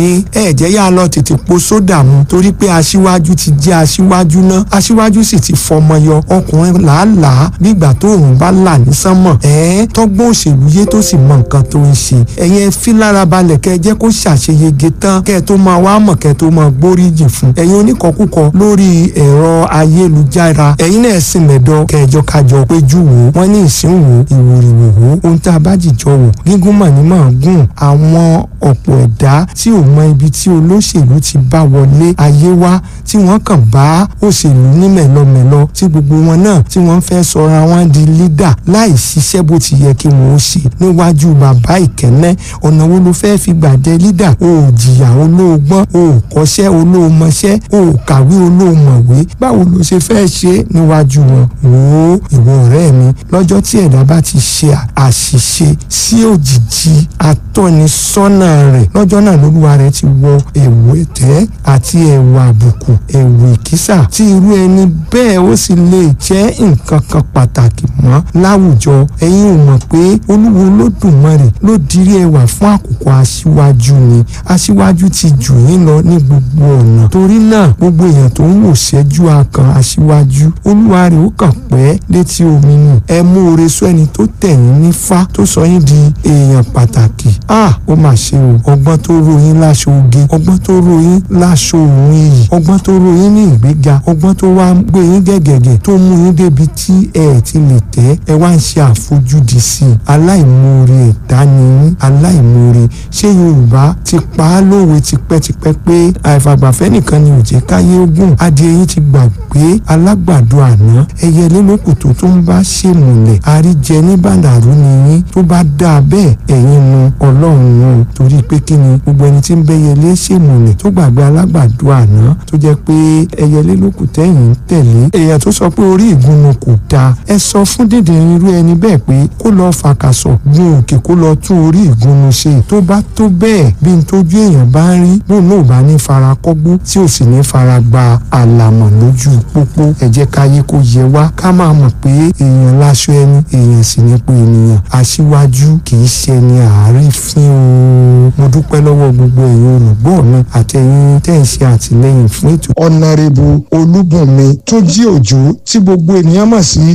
yín ẹ jẹ́ yá lọ tètè po sódà mu torí pé aṣíwájú ti jẹ́ aṣíwájú náà aṣíwájú sì ti fọmọ yọ ọkùnrin làálàá nígbà tó òun bá là ní sánmọ̀ ẹ̀ tọ́gbọ́n òṣèlú yé tó sì mọ nǹkan tó ń ṣe ẹ̀yin fi lára balẹ̀ kẹ́ ẹ jẹ́ kó ṣàṣeyege tán kẹ́ ẹ tó máa wá mọ̀ kẹ́ ẹ tó máa gbóríjì fún ẹ̀yin oníkọ̀kúkọ lórí ẹ̀rọ ayélujára ẹ̀yin náà sì mẹ̀dọ̀ kẹjọ kájọ péjú wò wọ́n ní ìsínwó ìwòrìwò wò ohun tá a bá jìjọ wò gígùn mà ní máa gùn àwọn ọ̀pọ̀ ẹ̀dá tí ò mọ ibi tí olóṣèlú ti bá wọlé ayé wá tí wọ́n kàn bá òṣèlú ní mẹ̀lọmẹ̀lọ tí gbogbo wọn náà tí wọ́n fẹ́ sọra wọn di lídà láì ṣiṣẹ́ bó ti yẹ kí wọ́n ó ṣe níwájú bàbá ìkẹ́nẹ́ ọ̀nà wo ló fẹ́ fi gbàdé lídà o ò jìyà olóògbọ́n o ò kọ́ṣẹ́ olóòmọṣẹ́ o ò kàwé olóòmọ̀wé báwo ló ṣe fẹ́ ṣe níwájú wọn wò ó ìwọ ọ̀rẹ́ mi lọ́jọ́ tí ẹ̀dá bá ti ṣe àṣìṣe sí òjìji atọ́nisọ́nà rẹ̀ lọ́jọ́ náà lolúwa rẹ̀ ti wọ ẹ̀wù ẹ̀tẹ́ àti ẹ̀wù àbùkù ẹ̀wù ìkísà tí irú ẹni bẹ́ẹ̀ ó sì lè jẹ́ nǹkan kan pàtàkì mọ́ láwùjọ ẹ̀yin ò mọ̀ pé olúwo olódùmarè ló dirí ẹwà fún àkókò aṣíwájú ni aṣíwájú ti jù yín lọ ní gbogbo ọ̀nà torí náà gbogbo èèyàn tó ń wò ṣẹ́jú akàn aṣíwájú olúwa rẹ̀ ó kàn pẹ́ létí omi nù ẹ mú oore sọ ẹni tó tẹ̀yìn nífá tó sọ yín di èèyàn pàtàkì a ó mà ṣe o ọgbọ́n tó ro yín láṣọ oge ọgbọ́n tó ro yín láṣọ òun iyì ọgbọ́n tó ro yín ní ìgbéga ọgbọ́n tó wá gbé yín gẹ̀gẹ̀gẹ̀ tó mú yín débi tí ẹ ti lè tẹ́ ẹ wá ń ṣe àfojúdi sí i aláìmoore ẹ̀dá ni yín aláìmoore ṣé yorùbá ti pa á lówe tipẹ́tipẹ́ pé àìfàgbàfẹ́ nìkan ni òjẹ́ káyé ogún adìẹ yín ti gbàgbé alágbàdo àná ẹyẹlé lókù tó tó ń bá ṣèmùlẹ̀ àríjẹ ní bàdàrú ni yín tó bá dáa bẹ́ẹ̀ ẹ̀yin nu ọlọ́run nù torí pé kí ni gbogbo ẹni tí ń bẹ́yẹlé ṣèmùlẹ̀ tó gbàgbé alágbàdo àná tó jẹ́ pé ẹyẹlé lókù tẹ́yìn ń tẹ̀lé èèyàn tó sọ pé orí ìgúnnu kò dáa ẹ sọ fún dèdè irú ẹni bẹ́ẹ̀ pé kó lọ́ọ́ fàkàsọ̀ gun òkè kó lọ́ọ́ tún orí ìgúnnu ṣe tó bá tó bẹ́ẹ̀ bí n tójú èèyàn bá ń rí bóun náà bá ní fara kọ́gbó tí ò sì ní fara gba àlàmọ̀ lójú pópó ẹ jẹ́ káyé kó yẹ wá ká máa mọ̀ pé èèyàn láṣọ ẹni èèyàn sì ní pé ènìyàn aṣíwájú kì í ṣe ni àárífín o mo dúpẹ́ lọ́wọ́ gbogbo ẹ̀yin olùgbọ́ mi àtẹ̀yin tẹ́ ń ṣe àtìlẹ́yìn fún ètò. ọ̀nàrẹ́bù olúbùnmi tó jí òjò tí gbogbo ènìyàn mọ̀ sí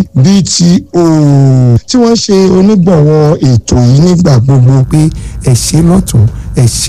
BTO tí wọ́n ṣe onígbọ̀wọ́ ètò yìí nígbà gbogbo pé ẹ ṣe lọ́tún ẹ ṣe